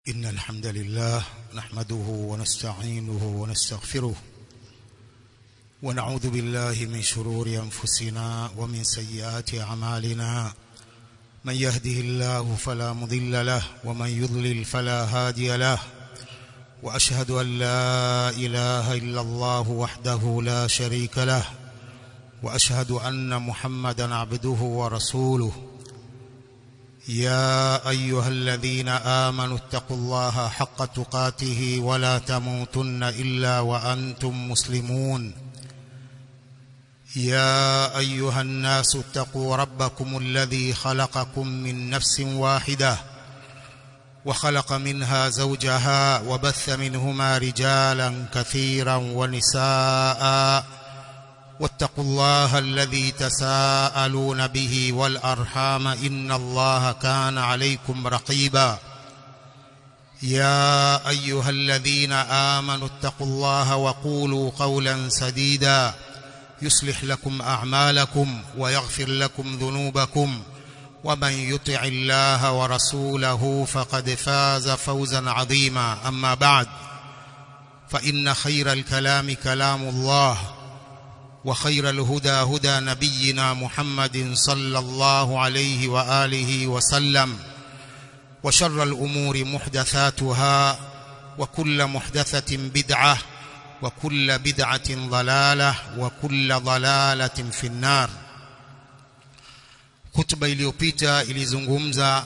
إن الحمد لله نحمده ونستعينه ونستغفره ونعوذ بالله من شرور أنفسنا ومن سيئات أعمالنا من يهده الله فلا مضل له ومن يضلل فلا هادي له وأشهد أن لا إله إلا الله وحده لا شريك له وأشهد أن محمدا عبده ورسوله يا أيها الذين آمنوا اتقوا الله حق تقاته ولا تموتن إلا وأنتم مسلمون يا أيها الناس اتقوا ربكم الذي خلقكم من نفس واحدة وخلق منها زوجها وبث منهما رجالا كثيرا ونساء واتقوا الله الذي تساءلون به والأرحام إن الله كان عليكم رقيبا يا أيها الذين آمنوا اتقوا الله وقولوا قولا سديدا يصلح لكم أعمالكم ويغفر لكم ذنوبكم ومن يطع الله ورسوله فقد فاز فوزا عظيما أما بعد فإن خير الكلام كلام الله وخير الهدى هدى نبينا محمد صلى الله عليه وآله وسلم وشر الأمور محدثاتها وكل محدثة بدعة وكل بدعة ضلالة وكل ضلالة في النار خطبة iliyopita ilizungumza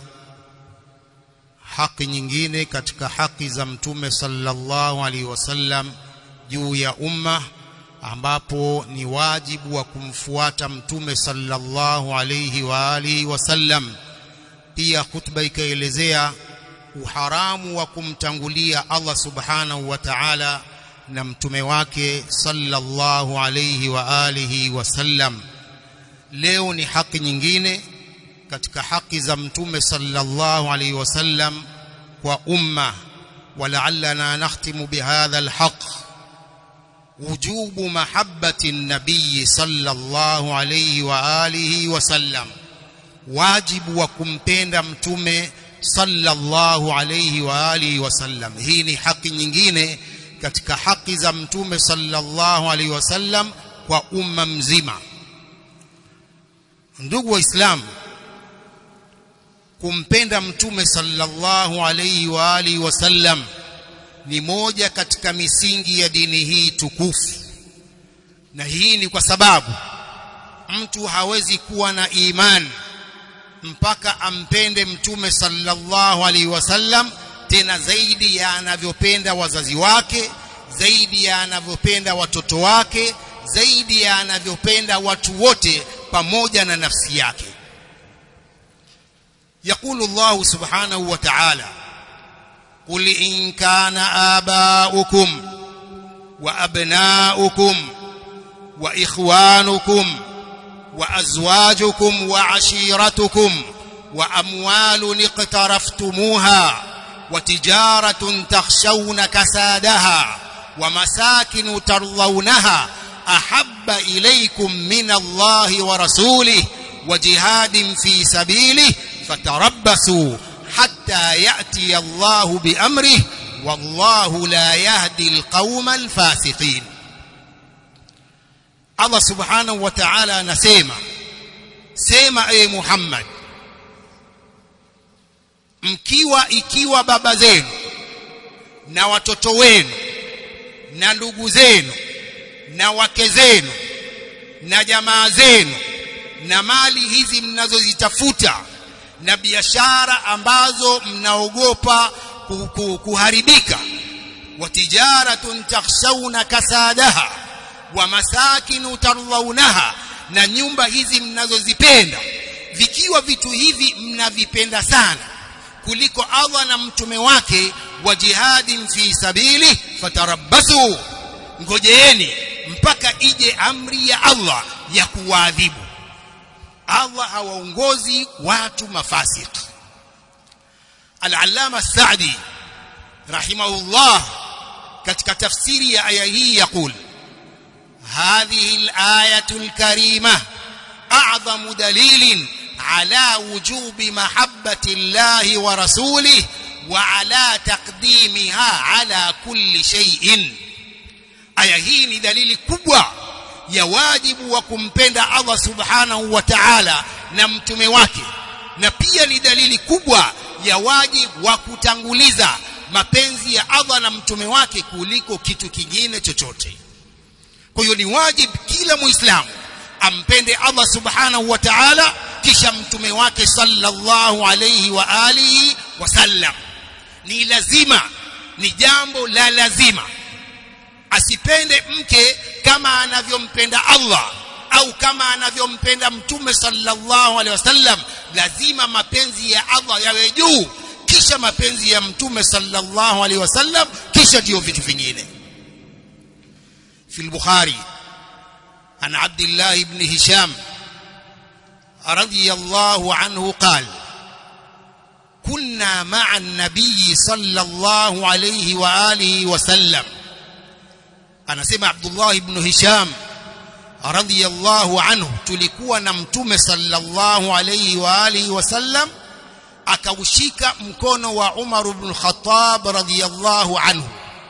haki nyingine katika haki za mtume sallallahu alaihi wasallam juu ya umma ambapo ni wajibu wa kumfuata mtume sallallahu alayhi wa alihi wasallam pia khutba ikaelezea uharamu wa kumtangulia Allah subhanahu wa ta'ala na mtume wake sallallahu alayhi wa alihi wasallam leo ni haki nyingine katika haki za mtume sallallahu alayhi wasallam kwa umma ولعلنا نختم بهذا الحق وجوب محبة النبي صلى الله عليه وآله وسلم واجب وكمpenda mtume sallallahu alayhi wa alihi wasallam hii ni haki nyingine katika haki za mtume sallallahu alayhi wasallam kwa umma mzima ndugu waislamu kumpenda mtume sallallahu alayhi wa alihi wasallam ni moja katika misingi ya dini hii tukufu na hii ni kwa sababu mtu hawezi kuwa na imani mpaka ampende mtume sallallahu alaihi wasallam tena zaidi ya anavyopenda wazazi wake zaidi ya anavyopenda watoto wake zaidi ya anavyopenda watu wote pamoja na nafsi yake يقول الله سبحانه وتعالى قل إن كان آباؤكم وأبناؤكم وإخوانكم وأزواجكم وعشيرتكم وأموال اقترفتموها وتجارة تخشون كسادها ومساكن ترضونها أحب إليكم من الله ورسوله وجهاد في سبيله فتربصوا حتى يأتي الله بأمره والله لا يهدي القوم الفاسقين Allah subhanahu wa ta'ala anasema sema e Muhammad mkiwa ikiwa baba zenu na watoto wenu na ndugu zenu na wake zenu na jamaa zenu na mali hizi mnazozitafuta na biashara ambazo mnaogopa kuharibika wa tijaratun takhshawna kasadaha wa masakinu tardhaunaha na nyumba hizi mnazozipenda vikiwa vitu hivi mnavipenda sana kuliko Allah na mtume wake wa jihadin fi sabili fatarabbasu ngojeeni mpaka ije amri ya Allah ya kuwaadhibu Allah hawaongozi watu mafasik Al-Allama Sa'di rahimahullah katika tafsiri ya aya hii yakul هذه الآية الكريمة أعظم دليل على وجوب محبة الله ورسوله wa ala taqdimiha ala kulli shay'in aya hii ni dalili kubwa ya wajibu wa kumpenda Allah subhanahu wa ta'ala na mtume wake na pia ni dalili kubwa ya wajibu wa kutanguliza mapenzi ya Allah na mtume wake kuliko kitu kingine chochote kwa hiyo ni wajibu kila muislamu ampende Allah subhanahu wa ta'ala kisha mtume wake sallallahu alayhi wa alihi wasallam ni lazima ni jambo la lazima asipende mke kama anavyompenda Allah au kama anavyompenda mtume sallallahu alaihi wasallam lazima mapenzi ya Allah yawe juu kisha mapenzi ya mtume sallallahu alaihi wasallam kisha ndio vitu vingine في البخاري عن عبد الله بن هشام رضي الله عنه قال كنا مع النبي صلى الله عليه وآله وسلم أنا سمع عبد الله بن هشام رضي الله عنه tulikuwa na mtume sallallahu alayhi wa alihi wasallam akaushika mkono wa Umar ibn Khattab radiyallahu anhu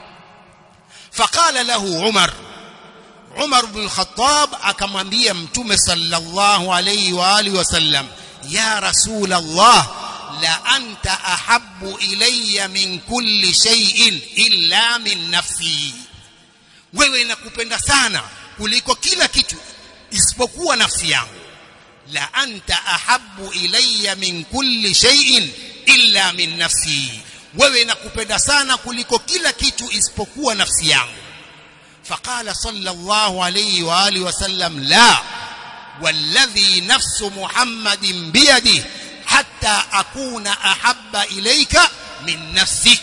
فقال له عمر عمر بن الخطاب akamwambia mtume sallallahu alayhi wa alihi wasallam ya rasul Allah la anta ahabbu ilayya min kulli shay'in illa min nafsi wewe nakupenda sana kuliko kila kitu isipokuwa nafsi yangu la anta ahabbu ilayya min kulli shay'in illa min nafsi wewe nakupenda sana kuliko kila kitu isipokuwa nafsi yangu فقال صلى الله عليه واله وسلم لا والذي نفس محمد بيده حتى اكون احب اليك من نفسك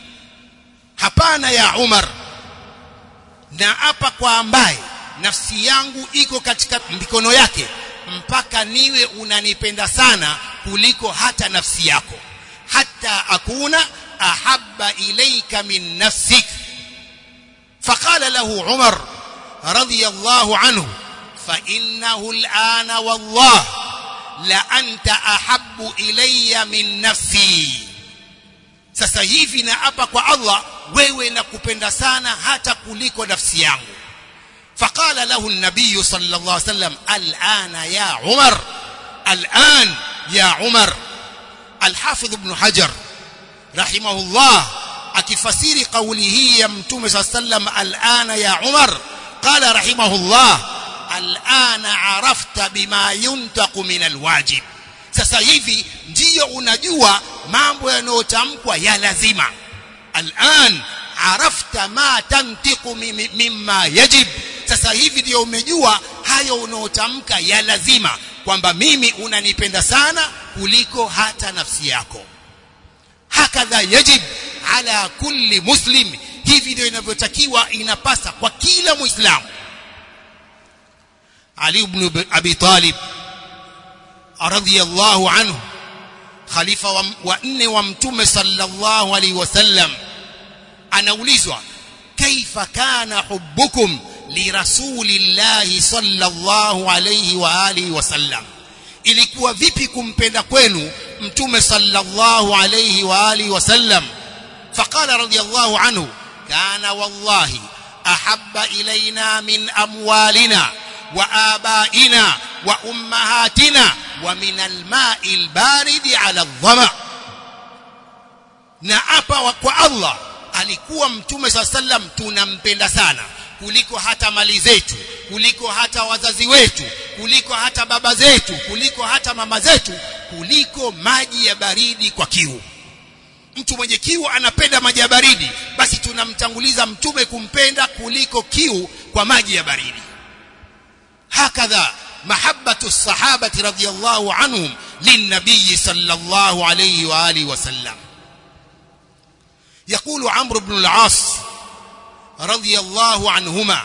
hapana ya Umar na hapa kwa ambaye nafsi yangu iko katika mikono yake mpaka niwe unanipenda sana kuliko hata nafsi yako hata akuna ahabba ilayka min nafsik فقال له عمر رضي الله عنه فإنه الآن والله لأنت أحب إلي من نفسي sasa hivi na hapa kwa Allah wewe nakupenda sana hata kuliko nafsi yangu فقال له النبي صلى الله عليه وسلم الآن يا عمر الآن يا عمر الحافظ ابن حجر رحمه الله akifasiri kauli hii ya mtume saa sallam alana ya Umar qala rahimahullah alana arafta bima yuntaqu min alwajib sasa hivi ndiyo unajua mambo yanayotamkwa ya lazima alan arafta ma tantiqu mimma yajib sasa hivi ndiyo umejua hayo unaotamka ya lazima kwamba mimi unanipenda sana kuliko hata nafsi yako hakadha yajib ala kulli muslim hivi ndio inavyotakiwa inapasa kwa kila muislamu Ali ibn Abi Talib radhiyallahu anhu khalifa wa, wa nne wa mtume sallallahu alaihi wasallam anaulizwa kaifa kana hubbukum lirasulillahi sallallahu alaihi wa alihi wasallam ilikuwa vipi kumpenda kwenu mtume sallallahu alayhi wa alihi wasallam faqala radiyallahu anhu kana wallahi ahabba ilayna min amwalina wa abaina wa ummahatina wa min alma'i albarid ala adh-dhama na hapa kwa Allah alikuwa mtume sallam tunampenda sana kuliko hata mali zetu kuliko hata wazazi wetu kuliko hata baba zetu kuliko hata mama zetu kuliko maji ya baridi kwa kiu mtu mwenye kiu anapenda maji ya baridi basi tunamtanguliza mtume kumpenda kuliko kiu kwa maji ya baridi hakadha mahabbatu sahabati radhiyallahu anhum linnabiy sallallahu alayhi wa alihi wasallam يقول عمرو بن العاص رضي الله عنهما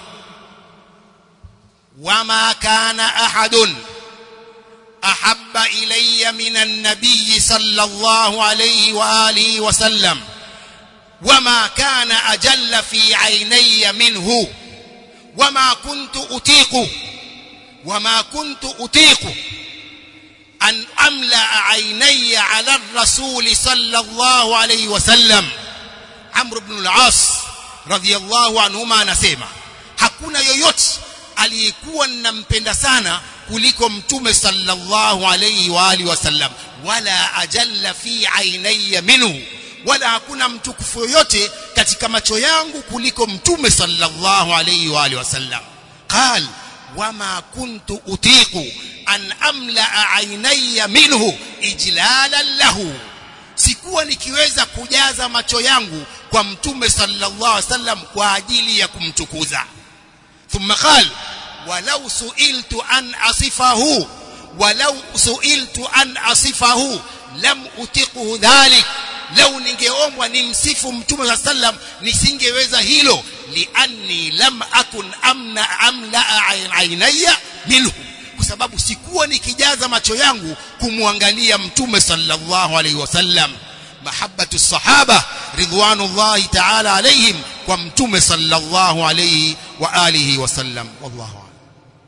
وما كان احد احب الي من النبي صلى الله عليه واله وسلم وما كان اجل في عيني منه وما كنت اطيق وما كنت اطيق an amla aynaya ala rasul sallallahu alayhi wasallam Amr ibn al-As radhiyallahu anhuma anasema hakuna yoyote aliyekuwa ninampenda sana kuliko mtume sallallahu alayhi wa alihi wasallam wala ajalla fi aynaya minhu wala hakuna mtukufu yoyote katika macho yangu kuliko mtume sallallahu alayhi wa alihi wasallam qal wama kuntu utiqu an amla aynaya minhu ijlalan lahu sikuwa nikiweza kujaza macho yangu kwa mtume sallallahu alaihi wasallam kwa ajili ya kumtukuza thumma qal walau suiltu an asifahu walau suiltu an asifahu lam utiquhu dhalik lau ningeombwa nimsifu mtume wa sallam nisingeweza hilo lianni lam akun amna amla ainaya minhu kwa sababu sikuwa nikijaza macho yangu kumwangalia mtume sallallahu alaihi wasallam mahabbatu sahaba ridwanullahi ta'ala alaihim kwa mtume sallallahu alaihi wa alihi wasallam wallahu a'lam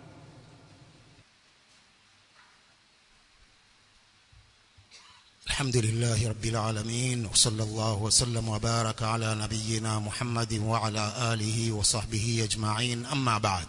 الحمد لله رب العالمين وصلى الله وسلم وبارك على نبينا محمد وعلى آله وصحبه أجمعين أما بعد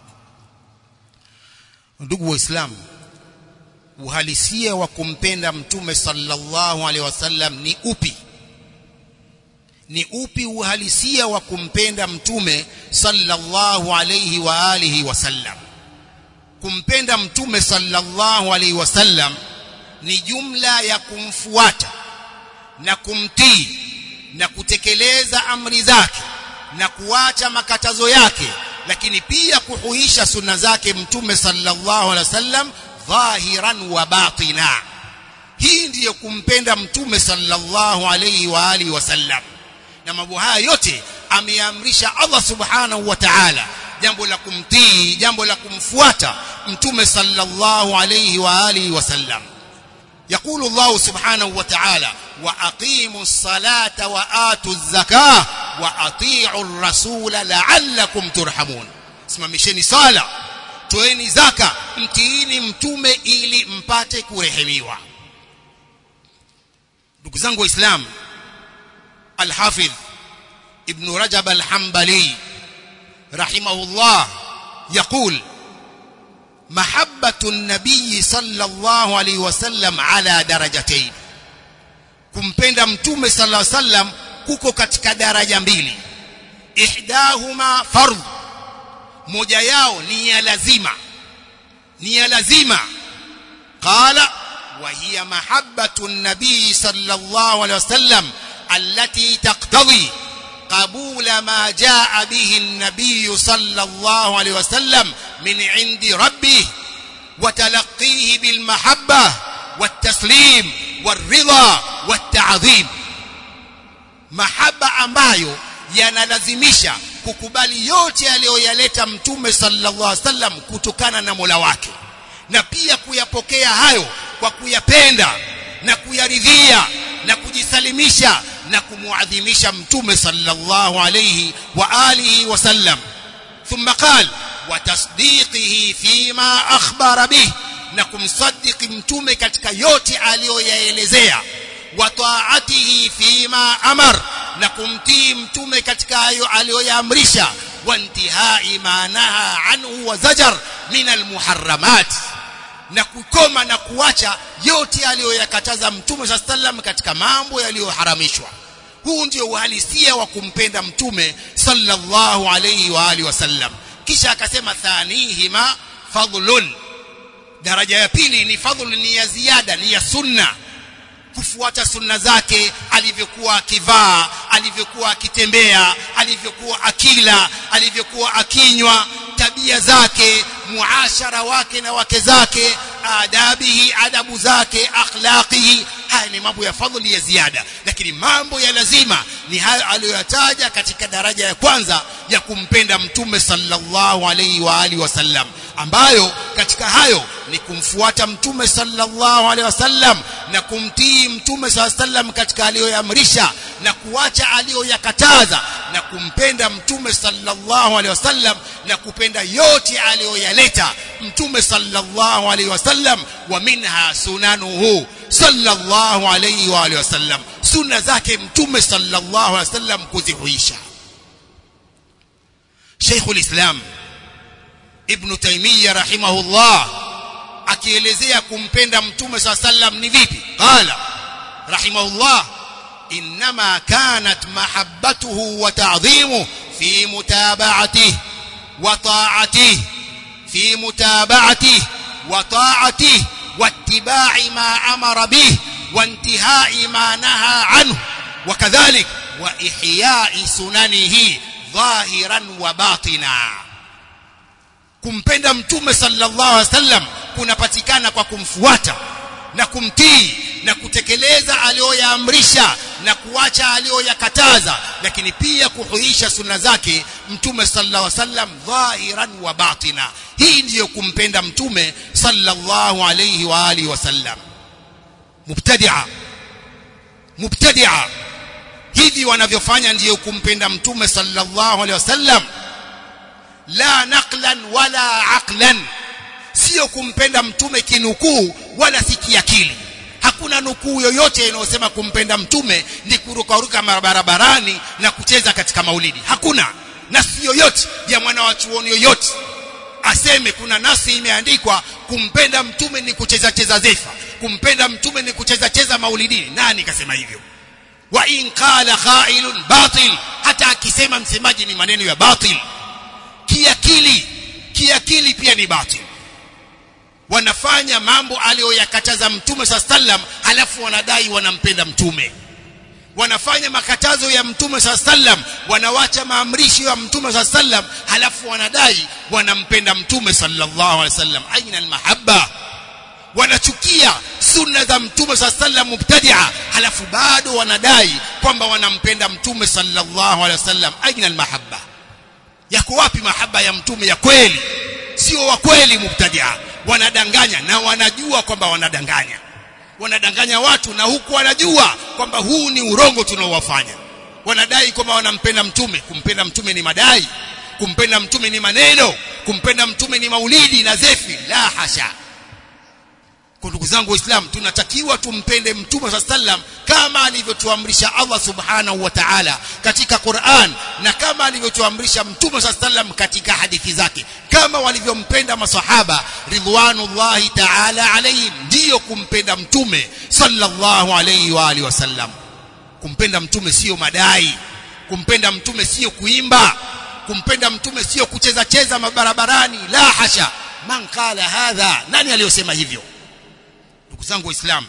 ndugu waislamu uhalisia wa kumpenda mtume sallallahu alaihi wasallam ni upi ni upi uhalisia wa kumpenda mtume sallallahu alaihi wa alihi wasallam kumpenda mtume sallallahu alaihi wasallam ni jumla ya kumfuata na kumtii na kutekeleza amri zake na kuacha makatazo yake lakini pia kuhuisha sunna zake mtume sallallahu alaihi wasallam dhahiran wa batina hii ndiyo kumpenda mtume sallallahu alaihi wa alihi wasallam na mambo haya yote ameamrisha Allah subhanahu wa ta'ala jambo la kumtii jambo la kumfuata mtume sallallahu alaihi wa alihi wasallam يقول الله سبحانه وتعالى وأقيموا الصلاة وآتوا الزكاة وأطيعوا الرسول لعلكم ترحمون simamisheni sala toeni zaka mtiini mtume ili mpate kurehemiwa ndugu zangu waislamu alhafidh ibn rajab alhambali rahimahullah yaqul محبة النبي صلى الله عليه وسلم على درجتين kumpenda mtume sallallahu alaihi wasallam kuko katika daraja mbili ihdahuma fardh moja yao ni ya lazima ni ya lazima qala wa hiya mahabbatu an-nabii sallallahu alaihi wasallam allati taqtadi قبول ما جاء به النبي صلى الله عليه وسلم من عند ربه وتلقيه بالمحبة والتسليم والرضا والتعظيم محبة ambayo yanalazimisha kukubali yote aliyoyaleta mtume sallallahu alaihi wasallam kutokana na Mola wake na pia kuyapokea hayo kwa kuyapenda na kuyaridhia na kujisalimisha na kumuadhimisha mtume sallallahu alayhi wa alihi wasallam thumma qal wa tasdiqihi fima akhbara bih na kumsaddiqi mtume katika yote aliyoyaelezea wa taatihi fima amar na kumtii mtume katika hayo aliyoyaamrisha wa intihai ma naha anhu wa zajar min almuharramat na kukoma na kuacha yote aliyoyakataza mtume saa sallam katika mambo yaliyoharamishwa huu ndio uhalisia wa kumpenda mtume sallallahu alayhi wa alihi wasallam kisha akasema thanihima fadlun daraja ya pili ni fadhlu ni ya ziada ni ya sunna kufuata sunna zake alivyokuwa akivaa alivyokuwa akitembea alivyokuwa akila alivyokuwa akinywa tabia zake muashara wake na wake zake adabihi adabu zake akhlaqihi haya ni mambo ya fadhili ya ziada lakini mambo ya lazima ni hayo aliyoyataja katika daraja ya kwanza ya kumpenda mtume sallallahu alaihi wa alihi wasallam ambayo katika hayo ni kumfuata mtume sallallahu alaihi wasallam na kumtii mtume sallallahu alaihi wasallam katika aliyoamrisha na kuacha aliyoyakataza na kumpenda mtume sallallahu alaihi wasallam na kupenda yote aliyoyaleta mtume sallallahu alaihi wasallam wa minha sunanuhu sallallahu alaihi wa alihi wasallam sunna zake mtume sallallahu alaihi wasallam kuzihuisha Sheikhul Islam Ibn Taymiyyah rahimahullah akielezea kumpenda mtume sallallahu alaihi wasallam ni vipi qala rahimahullah انما كانت محبته وتعظيمه في متابعته وطاعته في متابعته وطاعته واتباع ما امر به وانتهاء ما نهى عنه وكذلك واحياء سننه ظاهرا وباطنا kumpenda mtume sallallahu alaihi wasallam kunapatikana kwa kumfuata na kumtii na kutekeleza aliyoyaamrisha na kuacha aliyoyakataza lakini pia kuhuisha sunna zake mtume sallallahu alaihi wasallam dhahiran wa batina hii ndiyo kumpenda mtume sallallahu alaihi wa alihi wasallam mubtadi'a mubtadi'a hivi wanavyofanya ndiyo kumpenda mtume sallallahu alaihi wasallam la naqlan wala aqlan sio kumpenda mtume kinukuu wala si kiakili hakuna nukuu yoyote inayosema kumpenda mtume ni kurukaruka barabarani na kucheza katika maulidi hakuna nasi yoyote ya mwana wa chuoni yoyote aseme kuna nasi imeandikwa kumpenda mtume ni kucheza cheza zefa kumpenda mtume ni kucheza cheza maulidini nani kasema hivyo wa in qala qailun batil hata akisema msemaji ni maneno ya batil kiakili kiakili pia ni batil wanafanya mambo aliyoyakataza mtume saa sallam halafu wanadai wanampenda mtume wanafanya makatazo ya mtume saa sallam wanawacha maamrisho ya mtume saa sallam halafu wanadai wanampenda mtume sallallahu alaihi wasallam aina almahabba wanachukia sunna za mtume saa sallam mubtadia halafu bado wanadai kwamba wanampenda mtume sallallahu alaihi wasallam aina almahabba yako wapi mahaba ya mtume ya kweli sio wa kweli mubtadia wanadanganya na wanajua kwamba wanadanganya wanadanganya watu na huku wanajua kwamba huu ni urongo tunaowafanya wanadai kwamba wanampenda mtume kumpenda mtume ni madai kumpenda mtume ni maneno kumpenda mtume ni maulidi na zefi la hasha kwa ndugu zangu waislamu tunatakiwa tumpende mtume saa sallam kama alivyotuamrisha Allah subhanahu wa ta'ala katika Qur'an na kama alivyotuamrisha mtume saa sallam katika hadithi zake kama walivyompenda masahaba ridwanullahi ta'ala alayhim ndiyo kumpenda mtume sallallahu alayhi wa alihi wasallam kumpenda mtume sio madai kumpenda mtume sio kuimba kumpenda mtume sio kucheza cheza mabarabarani la hasha man qala hadha nani aliyosema hivyo ndugu zangu waislamu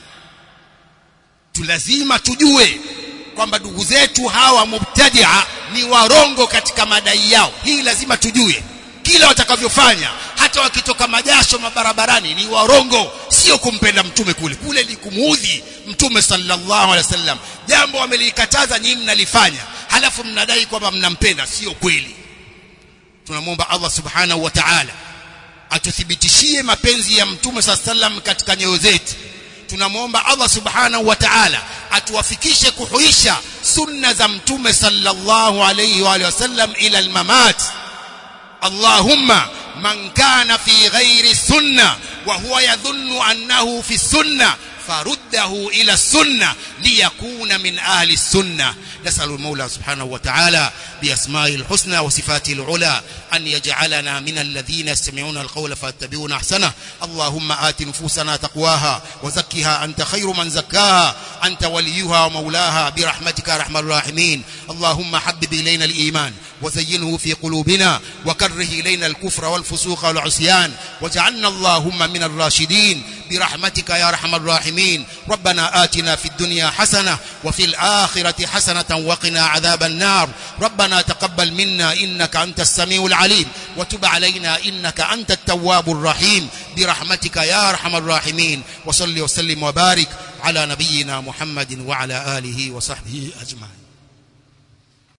tulazima tujue kwamba ndugu zetu hawa mubtadia ni warongo katika madai yao hii lazima tujue kila watakavyofanya hata wakitoka majasho mabarabarani ni warongo sio kumpenda mtume kule kule ni kumuudhi mtume sallallahu alaihi wasallam jambo wamelikataza nyinyi mnalifanya halafu mnadai kwamba mnampenda sio kweli tunamwomba Allah subhanahu wa ta'ala atuthibitishie mapenzi ya mtume sallam katika nyoyo zetu tunamwomba Allah subhanahu wa ta'ala atuwafikishe kuhuisha sunna za mtume sallallahu alayhi wa sallam ila almamat Allahumma man kana fi ghairi sunna wa huwa yadhunnu annahu fi sunna فرده إلى السنة ليكون من أهل السنة نسأل المولى سبحانه وتعالى بأسمائه الحسنى وصفاته العلى أن يجعلنا من الذين يستمعون القول فاتبعون أحسنه اللهم آت نفوسنا تقواها وزكها أنت خير من زكاها أنت وليها ومولاها برحمتك يا أرحم الراحمين اللهم حبب إلينا الإيمان وزينه في قلوبنا وكره إلينا الكفر والفسوق والعصيان واجعلنا اللهم من الراشدين برحمتك يا أرحم الراحمين ربنا آتنا في الدنيا حسنة وفي الآخرة حسنة وقنا عذاب النار ربنا تقبل منا إنك أنت السميع العليم وتب علينا إنك أنت التواب الرحيم برحمتك يا أرحم الراحمين وصل وسلم وبارك على نبينا محمد وعلى آله وصحبه أجمعين